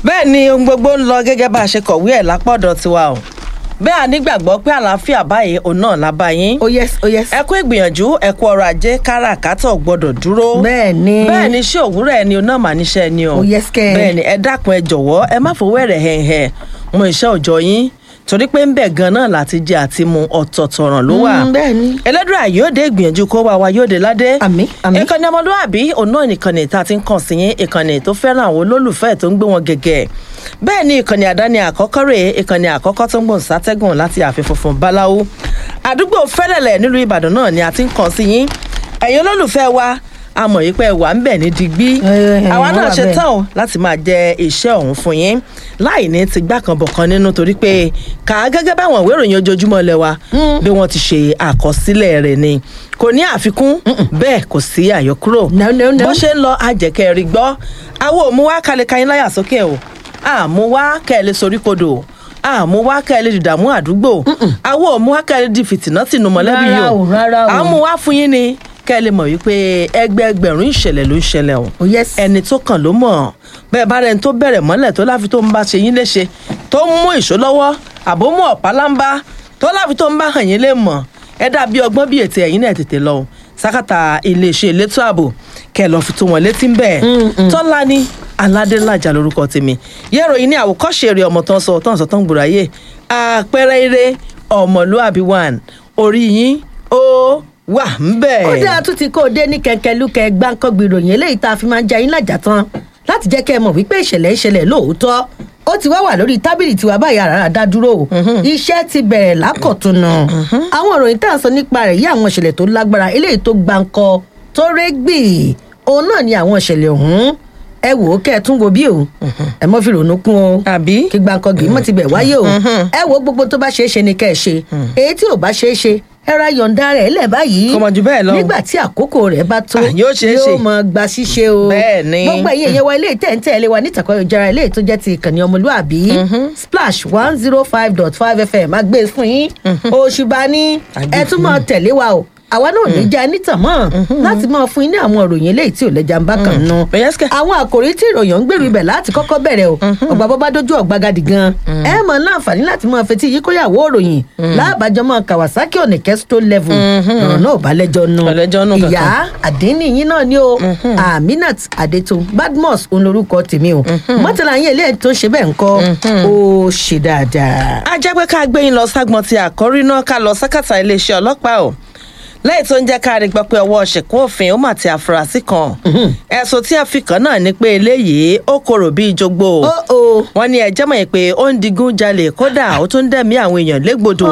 bẹ́ẹ̀ ni ohun gbogbo ń lọ gẹ́gẹ́ bá a ṣe kọ̀wé ẹ̀ lápọ̀dọ̀ tiwa o bẹ́ẹ̀ a nígbàgbọ́ pé àlàáfíà báyìí òun náà la bá yín oh yes oh yes. ẹ kú ìgbìyànjú ẹ kú ọrọ̀ ajé káràkátà ò gbọ́dọ̀ dúró bẹ́ẹ̀ ni bẹ́ẹ̀ ni iṣẹ́ òwúrọ̀ ẹni o náà mà níṣẹ́ ni o Oh, yes, kẹ́. bẹ́ẹ̀ ni ẹ dákun ẹ jọ̀wọ́ ẹ má fowó ẹ̀rẹ̀ hẹ̀hẹ̀ mọ iṣẹ́ òòjọ́ yín torí pé ń bẹ̀ gan náà láti jẹ àti mu ọ̀tọ̀ọ̀tọ̀ ọ̀ràn ló wà Mm, bẹ́ẹ̀ ni. ẹlẹ́dùn yóò dé ìgbìyànjú kó wá wa yóò dé ládé Àmín, àmín. ìkànnì ọmọlúwàbí òun náà nìkànnì tá a ti ń kàn sí yín ìkànnì tó fẹ́ràn àwọn olólùfẹ́ tó ń gbé wọn gẹ̀gẹ̀ bẹ́ẹ̀ ni ìkànnì àdáni àkọ́kọ́ rèé ìkànnì àkọ́kọ́ tó ń gbòǹ sátẹ́gùn láti ààfin funfun báláwo àdúgbò fẹ́lẹ̀lẹ̀ nílùú ìbàdàn náà ni a ti ń kàn sí yín ẹ̀yin olólùfẹ́ wa a mọ̀ yìí pé ẹ wà ń bẹ̀ ní digbí Eh, àwa wọ́n náà wà ṣe bẹ́ẹ̀. tán o láti máa jẹ iṣẹ́ ọ̀hún fún yín láì ní ti gbá kan bọ̀ kan nínú torí pé kà á gẹ́gẹ́ báwọn ìwé ìròyìn ojoojúmọ́ lẹ wa bí wọ́n ti ṣe àkọsílẹ̀ rẹ̀ ni kò ní àfikún bẹ́ẹ̀ kò sí àyọkúrò No, no, no. bó ṣe ń lọ àjẹkẹ́ rí gbọ́ àwọn òmùwá kalẹ̀ kayin láyà sókè o àmúwá kẹ́lẹ́ sorí kodò àmúwá kẹ́lẹ́ dìdàmú àdúgbò àwọn òmùwá kẹ́lẹ́ di fìtìnà tìǹù mọ̀lẹ́bí Rárá yìí o, rárá o. àmúwá fún yín ni kẹ́lẹ́ mọ̀ wípé ẹgbẹ́ẹgbẹ̀rún ìṣẹ̀lẹ̀ ló ń ṣẹlẹ̀ o oh yes. ẹni tó kàn ló mọ̀ bẹ́ẹ̀ bá rẹni tó bẹ̀rẹ̀ mọ́lẹ̀ tó láfi tó ń bá ṣe yín léṣe tó ń mú ìṣó lọ́wọ́ àbó mú ọ̀pá lámbá tó láfi tó ń bá hàn yín lè mọ̀ ẹ dàbí ọgbọ́n bí ètò ẹ̀yìn náà tètè lọ o. sákàtà iléeṣẹ́ elétò ààbò kẹ́ ẹ lọ́ọ́ fi tó wọn létí ń bẹ̀ tọ́lá ní aládélájà lórúkọ tèmi yẹ́rọ yìí ní àwòkọ́ṣe eré ọmọ tán sọ tán sọ tán gbòòrò ayé àpẹẹrẹ eré ọmọlúàbí one orí yín ó wà ń bẹ̀. ó dáa tún ti kó o dé ní kẹkẹlúkẹ gbáǹkọgbì ìròyìn eléyìí tá a fi máa ń jẹ ayín lájà tán láti jẹ́ kẹ́ ẹ mọ̀ wípé ìṣẹ̀lẹ̀ ìṣẹ̀lẹ̀ lóòótọ́ ó ti wá wà lórí tábìlì tiwa báyìí àràrà dá dúró o iṣẹ́ ti bẹ̀rẹ̀ lákọ̀túnú àwọn ìròyìn tá à ń sọ nípa rẹ̀ yí àwọn ìṣẹ̀lẹ̀ tó lágbára eléyìí tó gbáǹkọ tó régbì òun náà ni àwọn ìṣẹ̀lẹ̀ ọ̀hún ẹ wò ó kẹ́ ẹ tún wo bí o ẹ mọ́ fi rònú kún o àbí kí gbàǹkọ̀gì mọ̀ ti bẹ̀ wáyé o ẹ wo gbogbo tó bá ṣeé ṣe ni kẹ́ ẹ ṣe èyí tí ò bá ṣeé ṣe ẹ ra yọ̀ǹda rẹ̀ lẹ̀ báyìí Kò mọ̀ jù bẹ́ẹ̀ lọ o. nígbà tí àkókò rẹ̀ bá tó Ah, yóò ṣeé ṣe. yóò mọ gba ṣíṣe o Bẹ́ẹ̀ ni. gbogbo ẹ̀yìn ẹ̀yẹ wa ilé ìtẹ̀ǹtẹ̀ ilé wa nítàkọ́ ìjọra ilé tó jẹ́ ti ìkànnì ọmọlúàbí splash one zero five dot five fm àgbẹ̀ fún yín òṣùbà ní Àgbè ẹ tún mọ tẹ̀lé wa o àwa náà ní jẹ́ nítàn mọ́ láti máa fún yín ní àwọn ìròyìn eléyìí tí ò lẹ́jà ń bá kàn nù Yes, kẹ́. àwọn àkòrí tí ìròyìn ń gbèrú ibẹ̀ láti kọ́kọ́ bẹ̀rẹ̀ o ọ̀gbà bọ́ bá dójú ọ̀gbagadì gan ẹ mọ̀ láǹfààní láti máa fetí yìí kóyàwó òròyìn láàbàjọ́ mọ́ kawasaki onike stone level ọ̀rọ̀ náà ò bá lẹ́jọ́ nù Kò lẹ́jọ́ nù ìyá àdínní yín náà ni o aminat adeto badmus òun lorúkọ tèmi o mọ́tàlá yín eléyìí tó ṣe bẹ́ẹ̀ ń kọ́ ó ṣe dáadáa. a jẹ́ pé ká gbé yín lọ ságbọn ti àkọ́rí náà ká lọ sákàtà iléeṣẹ́ ọlọ́pàá o lẹ́yìn tó ń jẹ́ ká rí gbọ́ pé ọwọ́ ṣìkún òfin ó mà ti àfúrásì kan ẹ̀sùn tí a fi kàn náà ni pé eléyìí ó korò bíi jogbo ó o wọ́n ní ẹjẹ́ mọ̀ pé ó ń digun jalè kódà ó tún ń dẹ̀mí àwọn èèyàn légbodò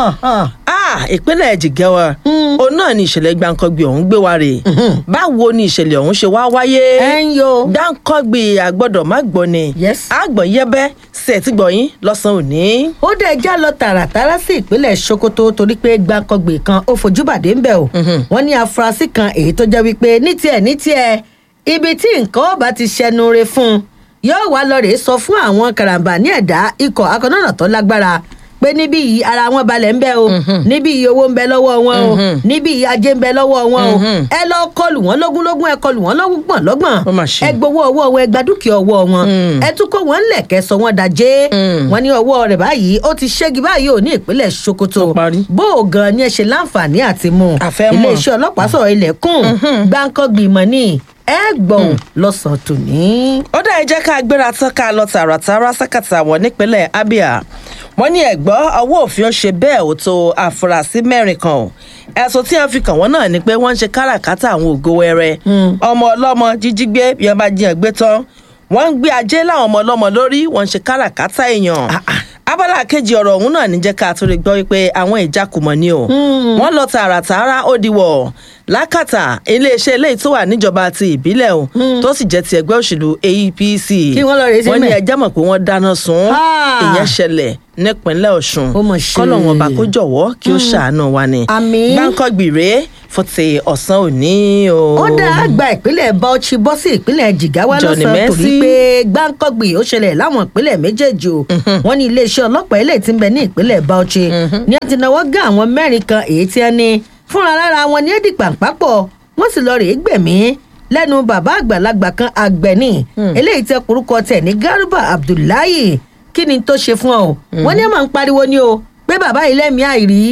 ah ìpínlẹ̀ jìgẹ́wà òun náà ni ìṣẹ̀lẹ̀ gbàǹkangbì ọ̀hún gbé wa rè báwo ni ìṣẹ̀lẹ̀ ọ̀hún ṣe wá wáyé ẹ ń yo gbàǹkangbì àgbọ̀dọ̀ má gbọ́ ni Yes. àgbọ̀n yẹ́bẹ́ sí ẹ̀ tí gbọ̀yìn lọ́sàn-án òní. ó dẹ̀ já lọ tààràtàrà sí ìpínlẹ̀ sokoto torí pé gbàǹkangbè kan ó fojú bàdé ń bẹ̀ o wọ́n ní afurasí kan èyí tó jẹ́ wípé ní tiẹ̀ ní tiẹ̀ ibi tí nǹkan ọba ti ṣẹnu re fún un yóò wá lọ rèé sọ fún àwọn karambà ní ẹ̀dá ikọ̀ akọ́nọ́nà tó lágbára pé níbí yìí ara wọn balẹ̀ ń bẹ o níbí yìí owó ń bẹ lọ́wọ́ wọn o níbí yìí ajé ń bẹ lọ́wọ́ wọn o ẹ lọ kọlù wọn lógúnlógún ẹ kọlù wọn lọ́gbọ̀n lọ́gbọ̀n Ó mà ṣe. ẹ gbowó ọwọ́ wọn ẹ gba dúkìá ọwọ́ wọn ẹ tún kó wọn lẹ̀kẹ́ sọ wọn dajé wọn ní ọwọ́ rẹ̀ báyìí ó ti ṣẹ́gi báyìí ò ní ìpínlẹ̀ sokoto Ó parí. bó o gan ni ẹ ṣe láǹfààní àti mú un A fẹ́ mọ̀. iléeṣẹ́ ọlọ́pàá sọ̀rọ̀ ilẹ̀kùn gbáǹkọ́gbìmọ̀ ni ẹ gbọ̀n lọ́sàn-án tòní. ó dá ẹ jẹ́ ká gbéra tán ká lọ tààràtàrà sákàtà wọn nípínlẹ̀ abia wọ́n ní ẹ̀gbọ́ ọwọ́ òfin ó ṣe bẹ́ẹ̀ ó tó àfúrásì mẹ́rin kan o ẹ̀sùn tí wọ́n fi kàn wọ́n náà ni pé wọ́n ń ṣe káràkátà àwọn ògo wẹrẹ ọmọ ọlọ́mọ jíjígbé bí wọ́n bá jiyàn gbé tán wọ́n ń gbé ajé láwọn ọmọ ọlọ́mọ lórí wọ́n ń ṣe káràkátà èèyàn abala kejì ọ̀rọ̀ ọ̀hún náà ní jẹ́ ká tó lè gbọ́ wípé àwọn ìjákùmọ̀ ni o wọ́n lọ tààràtàrà ó diwọ̀ lákàtà iléeṣẹ́ eléyìí tó wà níjọba ti ìbílẹ̀ o tó sì jẹ́ ti ẹgbẹ́ òṣèlú apc Kí wọ́n lọ rèé sí wọ́n ní mẹ́. ẹjẹ́ mọ̀ pé wọ́n dáná sun Ah. ìyẹn ṣẹlẹ̀ nípínlẹ̀ ọ̀ṣun Ó mà ṣe. kọ́lọ̀ wọn bá kó jọ̀wọ́ kí ó ṣàánú wa ni Àmín. gbáǹkọ́gbì rèé fún ti ọ̀sán òní o. ó dá àgbà ìpínlẹ̀ bauchi bọ́ sí ìpínlẹ̀ jigawa Johnny lọ́sàn-án torí Mercy. pé gbáǹkọ́gbì ó ṣẹlẹ̀ láwọn ìpínlẹ̀ méjèèjì o wọ́n ní iléeṣẹ́ ọlọ́pàá ilé tí ń bẹ ní ìpínlẹ̀ bauchi ní ẹ ti náwó gá àwọn mẹ́rin kan èyí tí ẹ ní fúnra lára wọn ní èdè pàǹpápọ̀ wọ́n sì lọ rèé gbẹ̀mí lẹ́nu bàbá àgbàlagbà kan àgbẹ̀ni eléyìí tẹ orúkọ tẹ̀ ní garba abdullahi kí ni tó ṣe fún ọ wọ́n ní ẹ̀ máa ń pariwo ni o pé bàbá yìí lẹ́mìí àìrí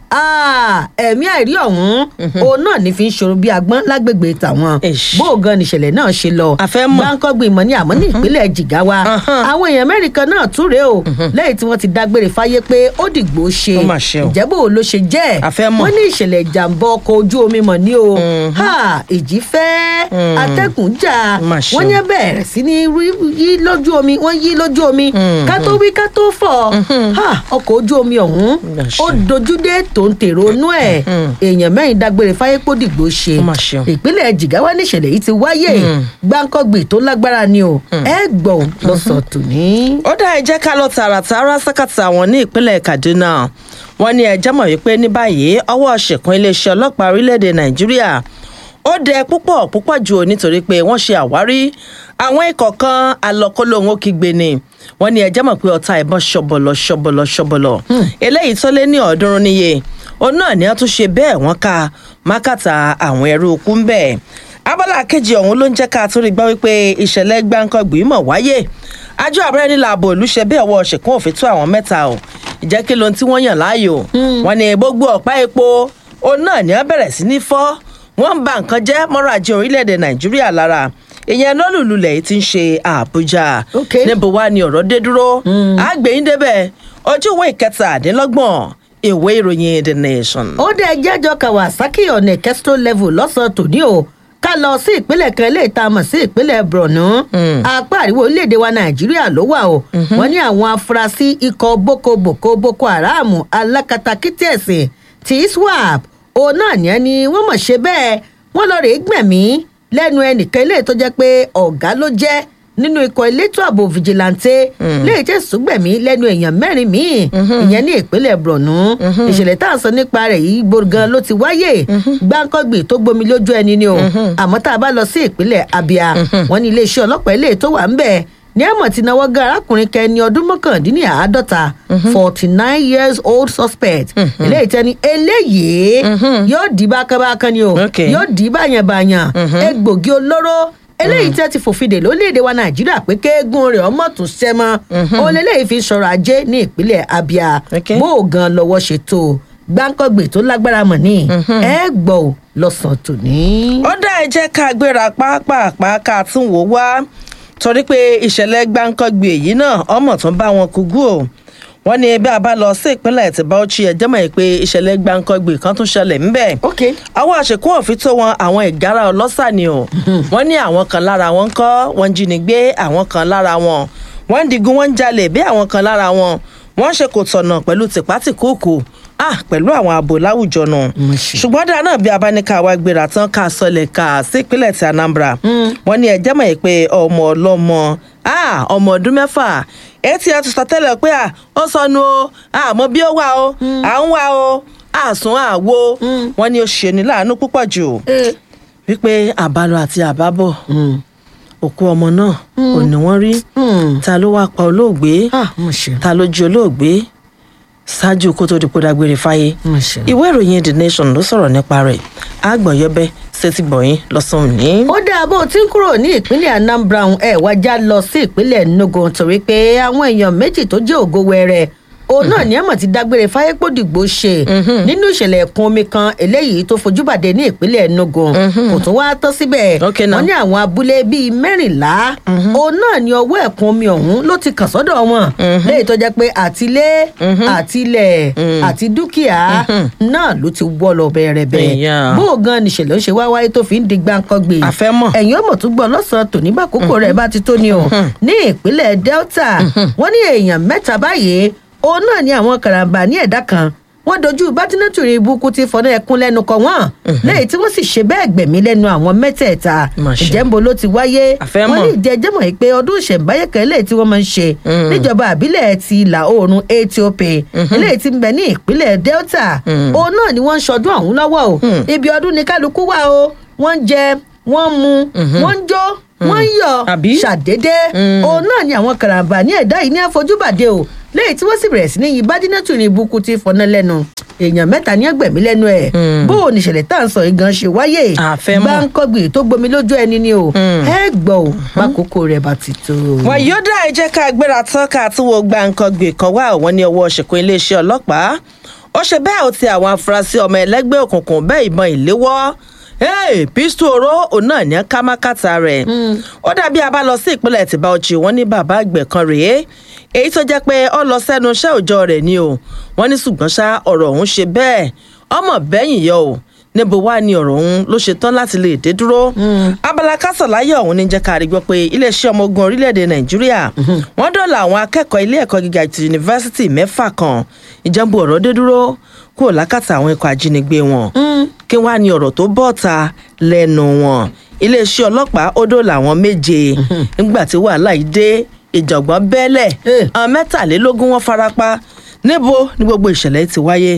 Ah, ẹ̀mí àìrí ọ̀hún òun náà ní fi ń ṣòro bí agbọ́n lágbègbè tàwọn Eish. bó o gan nìṣẹ̀lẹ̀ náà ṣe lọ A fẹ́ mọ̀. gbáǹkọ́gbìn ìmọ̀ ní àmọ́ ní ìpínlẹ̀ jìgáwá Ahan. àwọn èèyàn mẹ́rin kan náà tún rèé o lẹ́yìn tí wọ́n ti dágbére fáyé pé ó dìgbò ṣe Ó mà ṣe o. ìjẹ́bù ló ṣe jẹ́ A fẹ́ mọ̀. wọ́n ní ìṣẹ̀lẹ̀ ìjàmbá ọkọ̀ ojú omi mọ̀ ní o Ha, ìjì fẹ́ atẹ́kùn jà Mà ṣe wọ́n o. ní bẹ̀rẹ̀ sí ní rí- yí lójú omi wọ́n yí lójú omi ká tó wí ká tó fọ̀ Ha, ọkọ̀ ojú omi ọ̀hún Mà ṣe. ó dojúdé tó ń tèrò inú ẹ̀ èèyàn mẹ́rin dágbére fáyé pò dìgbò ṣe Ó mà ṣe o. ìpínlẹ̀ jìgáwá níṣẹ̀lẹ̀ yìí ti wáyé gbáǹkọ́gbì tó lágbára ni o ẹ gbọ́ lọ́sọ̀ tòní. ó dá ẹ jẹ́ ká lọ tààràtàrà sákàtà wọn ní ìpínlẹ̀ kaduna wọn ní ẹjẹ́ mọ̀ wípé ní báyìí ọwọ́ ṣèkún iléeṣẹ́ ọlọ́pàá orílẹ̀-èdè nàìjíríà ó dẹ púpọ̀ púpọ̀ jù ú nítorí pé wọ́n ṣe àwárí àwọn ikọ̀ kan alọ́kólóhùn ó kígbe ni wọ́n ní ẹjẹ́ mọ̀ pé ọta ìbọn ṣọ̀bọ̀lọ̀ ṣọ̀bọ̀lọ̀ ṣọ̀bọ̀lọ̀ eléyìí tó lé ní ọ̀ọ́dúnrún níye òun náà ni wọ́n tún ṣe bẹ́ẹ̀ wọ́n ka mákàtà àwọn ẹrú ikú ń bẹ̀ abala kejì ọ̀hún ló ń jẹ́ ká tó rí gbọ́ wípé ìṣẹ̀lẹ̀ gbáǹkọ́gbì mọ̀ wáyé àjọ àbúrẹ́ nílà ààbò olùṣe bí ọwọ́ ṣèkún òfin tó àwọn mẹ́ta o ìjẹ́ kí lóhun tí wọ́n yàn láàyò wọn ni gbogbo ọ̀pá epo òun náà ni wọ́n bẹ̀rẹ̀ sí ní fọ́ wọ́n ń ba nǹkan jẹ́ mọ́rọ̀ ajé orílẹ̀-èdè nàìjíríà lára ìyẹn lọ́lùlulẹ̀ yìí ti ń ṣe àbújá Ok. níbo wá ni ọ̀rọ̀ dé dúró àgbẹ̀yìn débẹ̀ ojú ìwé ìkẹtàdínlọ́gbọ̀n ìwé ìròyìn the nation. ó dé jẹ́jọ́ kawasaki ọ̀nà kẹ́sítọ́ level lọ́sàn-án tòní o ká lọ sí ìpínlẹ̀ kan eléyìí tá a mọ̀ sí ìpínlẹ̀ borno apá àríwá orílẹ̀-èdè wa nàìjíríà ló wà o wọ́n ní àwọn afurasí ikọ̀ boko boko boko haram alákatakítí ẹ̀sìn tí iswap òun náà ní ẹni wọ́n mọ̀ ṣe bẹ́ẹ̀ wọ́n lọ rèé gbẹ̀mí lẹ́nu ẹnìkan eléyìí tó jẹ́ pé ọ̀gá ló jẹ́ nínú ikọ̀ elétò ààbò fìjìláńtẹ́ léyìí tẹ̀ sùgbẹ̀mí lẹ́nu èèyàn mẹ́rin míì ìyẹn ní ìpínlẹ̀ borno ìṣẹ̀lẹ̀ tá à ń sọ nípa rẹ̀ yìí gbọ̀ngàn ló ti wáyé gbáǹkọ́gbì tó gbomi lójú ẹni ni o àmọ́ tá a bá lọ sí ìpínlẹ̀ abia wọ́n ní iléeṣẹ́ ọlọ́pàá eléyìí tó wà ń bẹ̀ ní àmọ̀ tí náwó gan arákùnrin kan ẹni ọdún mọ́kàndínláàádọ́ta forty nine years old suspect eléyìí tẹ́ni eléyìí yóò dì bákanbákan ni o Okay. yóò dì báyànbáyàn egbògi olóró eléyìí tẹ́ ti fòfin dè lórílẹ̀‐èdè wa nàìjíríà pé kéégún rẹ̀ ọmọ tún ṣẹ́ mọ́ òun lélẹ́yìí fi sọ̀rọ̀ ajé ní ìpínlẹ̀ abia Okay. bó o gan lọ́wọ́ ṣètò gbáǹkọ́gbè tó lágbára mọ̀ ní ẹ gbọ́ ò lọ́sàn-án tòní. ó dá ẹ jẹ́ ká gbéra pápápá ká tún wò wá torí pé ìṣẹ̀lẹ̀ gbáǹkọ́gbì èyí náà ọmọ tún bá wọn kúgú o wọ́n ní bí a bá lọ sí ìpínlẹ̀ tí Bauchi ẹjẹ́ mọ̀ pé ìṣẹ̀lẹ̀ gbáǹkọ́gbì kan tún ṣẹlẹ̀ ńbẹ̀ ok àwọn àṣekún òfin tó wọn àwọn ìgárá ọlọ́sà ni o wọ́n ní àwọn kan lára wọn kọ́ wọ́n jínigbé àwọn kan lára wọn wọ́n ń digun wọ́n ń jalè bí àwọn kan lára wọn wọ́n ṣe kò tọ̀nà pẹ̀lú tìpátìkúùkù ah pẹ̀lú àwọn ààbò láwùjọ náà Mo ṣe. ṣùgbọ́n dáa náà bí abáníkà wa gbéra tán ká sọlẹ̀ ká sí ìpínlẹ̀ ti Anambra wọ́n ní ẹjẹ́ mọ̀ pé ọmọ ọlọ́mọ ah ọmọ ọdún mẹ́fà etí ẹ ti sọ tẹ́lẹ̀ pé à ó sọnù o àmọ́ bí ó wà o à ń wà o àsùn àwo wọ́n ní ó ṣe ní láàánú púpọ̀ jù wípé àbálọ àti àbábọ̀ òkú ọmọ náà ò ní wọ́n rí ta ló wá pa olóògbé ah mo ṣe ta ló jí olóògbé ṣáájú kó tó di kó dágbére fáyé mo ṣe. ìwé ìròyìn the nation ló sọ̀rọ̀ nípa rẹ̀ àgbọ̀yọ́bẹ ṣètì gbọ̀yìn lọ́sàn-án ní. ó dáa bó o ti ń kúrò ní ìpínlẹ̀ anambra ẹ̀ wájà lọ sí ìpínlẹ̀ enugu torí pé àwọn èèyàn méjì tó jẹ́ ògo wẹrẹ òun náà ní àmọ̀ ti dágbére fáyépòdìgbò ṣe nínú ìṣẹ̀lẹ̀ ẹ̀kún omi kan eléyìí tó fojú bàdé ní ìpínlẹ̀ enugu kò tún wáá tán síbẹ̀ Okay now. wọ́n ní àwọn abúlé bíi mẹ́rìnlá òun náà ní ọwọ́ ẹ̀kún omi ọ̀hún ló ti kàn sọ́dọ̀ wọn léyìí tó jẹ́ pé àtilé àtilẹ̀ àti dúkìá náà ló ti wọ́ lọ bẹ̀rẹ̀bẹ̀ Èèyàn. bó o gan nìṣẹ̀lẹ̀ ó ṣe wá wáyé tó fi ń di gbáǹkọ́gbè A fẹ́ mọ̀. ẹ̀yin ọmọ tó gbọ́ lọ́sàn-án tòní bá kókó rẹ̀ bá ti tó ni o ní ìpínlẹ̀ delta wọ́n ní èèyàn mẹ́ta báyìí òun náà ní àwọn karambà ní ẹ̀dá kan wọ́n dojú bátínátùrì ibùkún ti fọ́nà ẹkún lẹ́nu kọ wọ́n lẹ́yìn tí wọ́n sì ṣe bẹ́ẹ̀ gbẹ̀mí lẹ́nu àwọn mẹ́tẹ̀ẹ̀ta Mà ṣe. ìjẹ́nbo ló ti wáyé A fẹ́ wọ́n mọ̀. ní ìjẹ́jẹ́ mọ̀ pé ọdún ìṣẹ̀ǹbáyé kan eléyìí tí wọ́n máa ń ṣe níjọba àbílẹ̀ ti ìlà oòrùn ethiopia eléyìí tí ń bẹ ní ìpínlẹ̀ delta òun náà ni wọ́n ń ṣọdún ọ̀hún lọ́wọ́ o ibi ọdún ni kálukú wà o wọ́n ń jẹ wọ́n ń mu wọ́n ń jó wọ́n ń yọ Àbí? ṣàdédé òun náà ni àwọn karambà ní ẹ̀dá yìí ní àfojúbàdé o lẹ́yìn tí wọ́n sì bẹ̀rẹ̀ sí ní yin bádínátù ní ibùkún tí fọná lẹ́nu èèyàn mẹ́ta ní ẹgbẹ̀mí lẹ́nu ẹ̀ bó o níṣẹ̀lẹ̀ tá à ń sọ yìí gan ṣe wáyé A fẹ́ mọ̀. gbáǹkọ́gbì tó gbomi lójú ẹni ni o ẹ gbọ́ o bákòókò rẹ̀ bá ti tó. wọn yóò dá ẹ jẹ́ ká gbéra tán ká tún wo gbàǹkangbè kan wá àwọn ní ọwọ́ ṣèkún iléeṣẹ́ ọlọ́pàá ó ṣe bẹ́ẹ̀ ó ti àwọn afurasí ọmọ ẹlẹ́gbẹ́ òkùnkùn bẹ́ẹ̀ ìbọn ìléwọ́ hey, pistol oró òun náà ní kámákàtà rẹ̀ ó dàbí a bá lọ sí ìpínlẹ̀ tìbá ọjì wọn ní bàbá àgbẹ̀ kan rèé èyí tó jẹ́ pé ó lọ sẹ́nu iṣẹ́ òòjọ́ rẹ̀ ni o wọ́n ní ṣùgbọ́n ṣá ọ̀rọ̀ ọ̀hún ṣe bẹ́ẹ̀ ọmọ bẹ́yìn yọ o níbo wá ni ọ̀rọ̀ ọ̀hún ló ṣe tán láti lè dé dúró. abala kásánláyọ̀ ọ̀hún ní jẹ́ ká rí gbọ́ pé iléeṣẹ́ ọmọ ogun orílẹ̀-èdè nàìjíríà wọ́n dọ̀là àwọn akẹ́kọ̀ọ́ ilé ẹ̀kọ́ gíga ti yunifásitì mẹ́fà kan ìjẹ́bù ọ̀rọ̀ dé dúró kúrò lákàtà àwọn ikọ̀ ajínigbé wọn. kí wàá ní ọ̀rọ̀ tó bọ́ ta lẹ́nu wọn iléeṣẹ́ ọlọ́pàá ó dọ̀là àwọn méje nígbà tí wàhálà yìí dé ìjọ̀gbọ́n bẹ́lẹ̀ Eh. àwọn mẹ́tàlélógún wọn farapa níbo ni gbogbo ìṣẹ̀lẹ̀ ti wáyé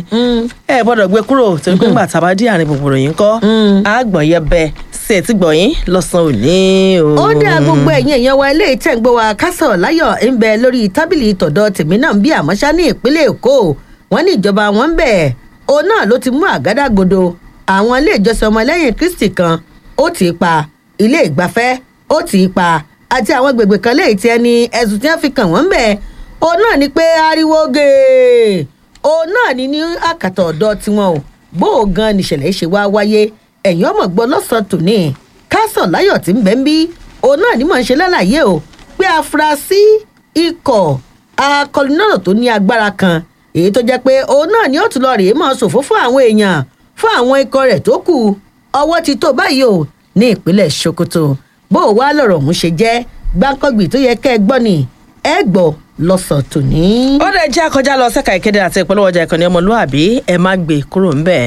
ẹ gbọ́dọ̀ gbé kúrò torí pé ńgbà tá a bá dé àárín gbogbo ròyìn kọ́ àgbọ̀n yẹ bẹ sí ẹ̀ tí gbọ̀yìn lọ́sàn-án òní o. ó dá gbogbo ẹ̀yin èèyàn wa ilé ìtẹ̀gbọ́ wa kásọ̀ láyọ̀ ń bẹ lórí tábìlì tọ̀dọ̀ tèmi náà ń bí àmọ́ṣá ní ìpínlẹ̀ èkó wọ́n ní ìjọba wọn ń bẹ̀ òun náà ló ti mú àgádágodo àwọn ilé ìjọsìn ọmọlẹ́yìn kristi kan ó tì í pa ilé ìgbafẹ́ ó tì í pa àti àwọn gbègbè kan léyìí tí ẹni ẹ̀sùn tí wọ́n fi kàn wọ́n ń bẹ̀ òun náà ni pé ariwo gèè òun náà ni ní àkàtà ọ̀dọ́ tiwọn o bó o gan nìṣẹ̀lẹ̀ ṣe wá wáyé ẹ̀yìn ọmọ gbọ́ lọ́sàn-án tòní kásọ̀ láyọ̀ tí ń bẹ́ ń bí òun náà ní mò ń ṣe lálàyé o pé afurasí ikọ̀ akọlùnọ́nà tó ní agbára kan èyí tó jẹ́ pé òun náà ni ó tún lọ rèé mọ́ ṣòfò fún àwọn èèyàn fún àwọn ikọ̀ rẹ̀ tó kù ọwọ́ ti tó báyìí o ní ìpínlẹ̀ sokoto bó o wá lọ̀rọ̀ ọ̀hún ṣe jẹ́ gbáǹkọ́gbì tó yẹ kẹ́ ẹ gbọ́ ni ẹ gbọ́ lọ́sàn tòní. ó dẹ̀ jẹ́ àkọjá lọ sẹ́ka ìkéde àti ìpolówó ọjà ìkànnì ọmọlúwàbí ẹ má gbé kúrò ńbẹ̀.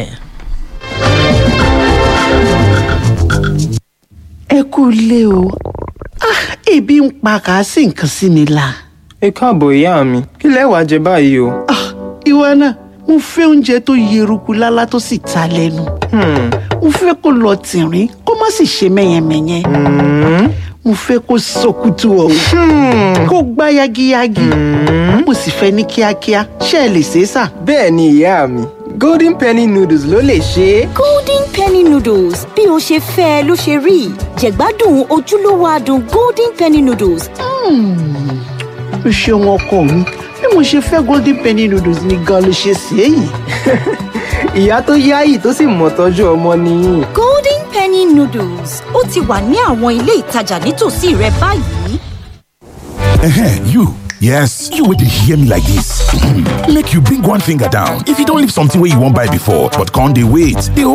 ẹ kú ilé o Ah, ebi ń pa kàásì nǹkan sí mi la. ẹ káàbọ̀ ìyá mi kí lẹ wàá jẹ báyìí o. Ah, ìwọ náà mo fẹ́ oúnjẹ tó yeruku lálá tó sì ta lẹ́nu. mo fẹ́ kó lọ tìrín kó má sì ṣe mẹ́yẹmẹ́yẹ. mo fẹ́ kó sọkútù ọ̀hún kó gbá yagiyagi. mo sì fẹ́ ní kíákíá ṣé ẹ lè ṣe é sà. bẹ́ẹ̀ ni ìyá mi golden penny noodles ló lè ṣe é. golden penny noodles bí o ṣe fẹ́ ẹ ló ṣe rí jẹ̀gbádùn ojúlówó adùn golden penny noodles o ṣeun ọkọ mi bí mo ṣe fẹ́ golden penny noodles ni gan ló ṣe sí èyí. ìyá tó yáyì tó sì mọ̀ tọ́jú ọmọ nìyí. golden penny noodles ó ti wà ní àwọn ilé ìtajà nítòsí rẹ báyìí. Ehen, you. Yes, you would hear me like this. Make you bring one finger down. If you don't leave something where you won't buy before, but can't they wait? They